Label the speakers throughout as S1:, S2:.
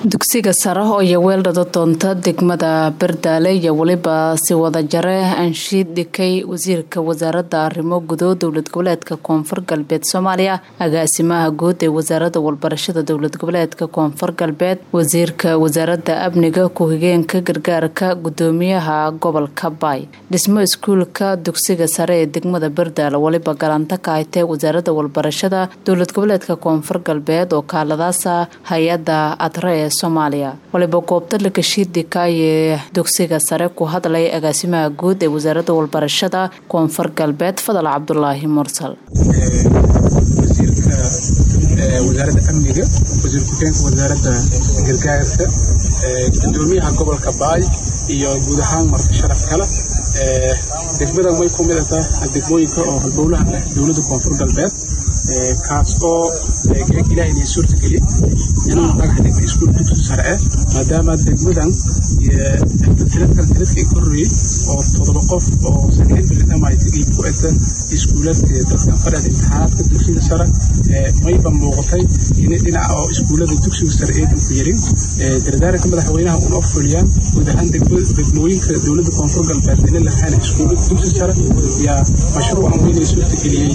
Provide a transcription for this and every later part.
S1: dugsiga sare oo iyo weeldhada doonta degmada bardaale iyo weliba si wada jare anshiid dhikay wasiirka wasaaradda arrimo gudo dowlad goboleedka koonfur galbeed soomaaliya agaasimaha guud ee wasaaradda walbarashada dowlad goboleedka koonfur galbeed wasiirka wasaaradda amniga ku-xigeenka gargaarka gudoomiyaha gobolka baay dhismo iskuulka dugsiga sare ee degmada bardaale weliba galanta ka haytee wasaaradda walbarashada dowlad goboleedka koonfur galbeed oo kaaladaasa hay-adda adre ee soomaaliya waliba goobta lakashiidikaaye dugsiga sare ku hadlay agaasimaha guud ee wasaaradda walbarashada koonfur galbeed fadal cabdulaahi mursal
S2: wasiirka wasaaradda amniga wasiir ku-xigeenka wasaaradda gargaarka gudoomiyaha gobolka baay iyo guud ahaan marti sharaf kale degmadan way ku mid tahay degmooyinka oo halbowlaha leh dowladda koonfur galbeed kaas oo ilaah inay suurtageliye inuu dhagax dhigna iskuul dugsi sare ah maadaama degmadan tiradkan tiradka ka horreeyey oo toddoba qof oo sakiin bilidhamaytagii ku eta iskuuladka dadkan fadhada imtixaanaadka dugsiga sare mayba muuqatay in dhinaca oo iskuullada dugsiga sare eedan ku yarin dardaaranka madaxweynaha una fuliyaan guud ahaan degmooyinka dowladda koonfur galbeed ina lahaan iskuullada dugsi sare yaa mashruucan weynay suurtageliyey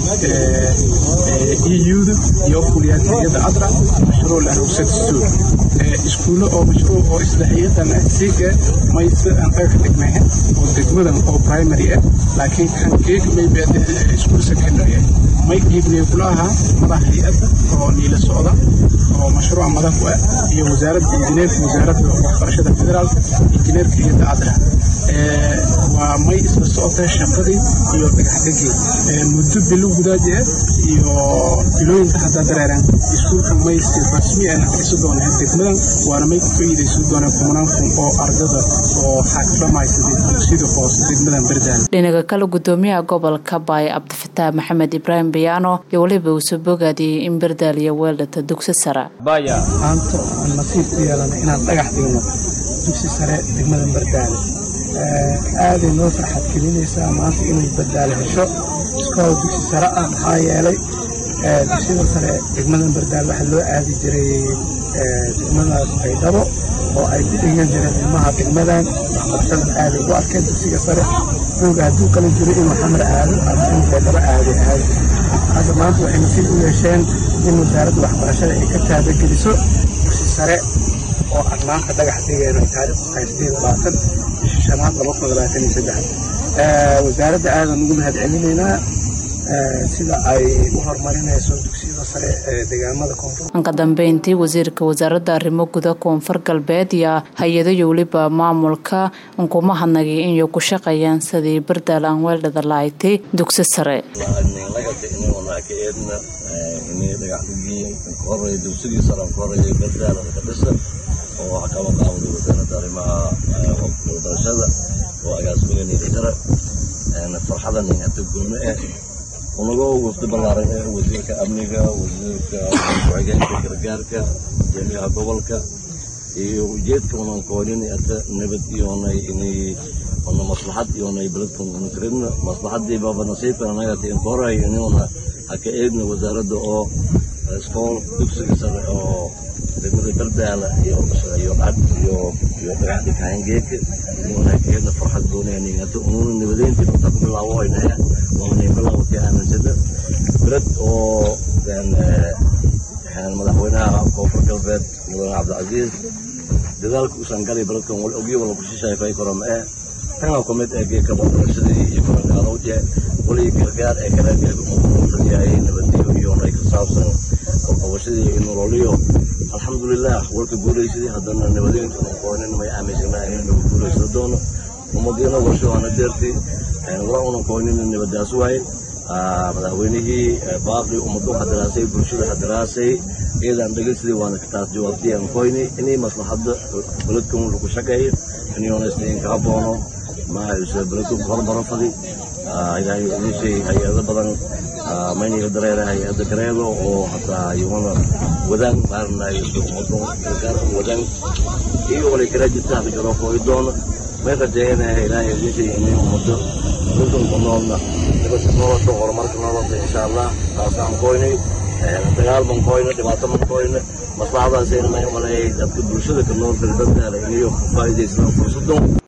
S2: euda iyo fuliyaan hayada adra mashruuc laharugsad stool iskuulo oo mashruuc oo isla hayadan siga mayse aan dhagax dhignayn oo degmadan oo primary ah laakiin kan keeg maybe iskuul secondary ah may dhiibnay kula ahaa madax hay-adda oo niila socda oo mashruuca madax u ah iyo wasaaradda injineerka wasaaradda waxbarashada federaalka injineerka hayadda adra waa may isla socotay shaqadii iyo dhagaxdhigii muddo bilo gudaaji ah iyo bilooyinka haddaa dareeraan iskuulka may si rasmi ah naxariiso doonaa degmadan waana may ku faa'iidaysan doonaa kumanaan kun oo ardada oo xaakdhamaysaday dugsiyada hoose degmadan bardaal
S1: dhinaca kale gudoomiyaha gobolka baay cabdifataax maxamed ibraahim bayaano iyo weliba uu soo bogaadiyey in bardaal iyo weeldhata dugsi sare
S3: maanta aan nasiib ku yeelana inaan dhagax dhigno dugsi sare degmadan bardaale aaday noo farxad gelinaysaa maanta inay bardaale hesho iskool dugsi sare ah maxaa yeelay dugsiyada sare degmadan bardaale waxaa loo aadi jiray degmadaas baydhabo oo ay ku dhigan jireen ilmaha degmadan waxbarashadan aaday u arkeen dugsiga sare rooga hadduu kala jiro inuu xamar aado ama in baydhabo aaday aado hadda maanta waxay nasiib u yeesheen in wasaaradda waxbarashada ay ka taabageliso dugsi sare oo aan maanta dhagax dhigeen ay taariikhdu tahay sideed labaatan bisha shanaad laba kun labaatan iyo saddex wasaaradda aadan ugu mahad celinaynaa sida ay u horumarinayso dugsiyada sare ee deegaamada koonfur
S1: ka dambeyntii wasiirka wasaaradda arrimo guda koonfur galbeed iyo hay-ado iyo weliba maamulka unkuma hadnagay inay ku shaqeeyaan sidii bardaal aan weeldhada lahayti dugsi sare
S4: oo wax kaba qaawada wasaaradda arrimaha waxbarashada oo agaasimaga niidajara farxadan hata goome ah unaga wafdi ballaaran ee wasiirka amniga wasiirka ku-xigeenka gargaarka gudoomiyaha gobolka iyo ujeedka unan koonin hata nabad iyoonay inay ona maslaxad iyoonay beledkan una karidna maslaxadii baaba nasiibkan anagata in koray inuna haka eegna wasaaradda oo iskool dugsiga sare oo degmada bardaala iyo iyo cad iyo iyo dhagaxdi kahangeedka inuna keedna farxad goonaynin hata ununa nabadeyntii inta ku bilaawo aynaya waanay bilaawatay aaminsada beled oo madaxweynaha koonfur galbeed mudane cabdilcasiis dadaalka usan galay beledkan wal ogyo wala kushishay fay karo ma eh tana ku mid ee geedka waxbarashadii iyo kulangaadowje wali gargaar ee kala geedka yahay nabadiyo iyo nay ka saabsan qabashadii iyo nololiyo alxamdulilah warka guulaysadii haddana nabadeynta unaqoonin may aaminsanahay in lagu guulaysan doono ummadiina warsho ana deertay wala unan koonin nabadaas waayn madaxweynihii baaqi ummadu hadaraasay bulshada hadaraasay iyadan dhegeysadii waana taas jawaabtii aan koyni inay maslaxadda beledkan lagu shaqeeyo inyoonaysta in kaa boono maayse beledku hormaro fadi ilaahay idishay hay-ado badan mayniga dareera hay-ada gareedo oo hataa iyaguna wadaan maarnay ummado gargaarka wadaan iyo walay kala jirta hada jaro kooyi doono may rajeeyanaha ilaahay idishay inay ummado beledkan ku noolna nabadka nolosha horumarka nolosha insha allah taasaan koynay dagaal mankoyna dhibaato mankoyna maslaxadaasayna may umaleeyay dadka bulshada ka nool kala dadkaala inayo ku faa'iidaystaan fursadan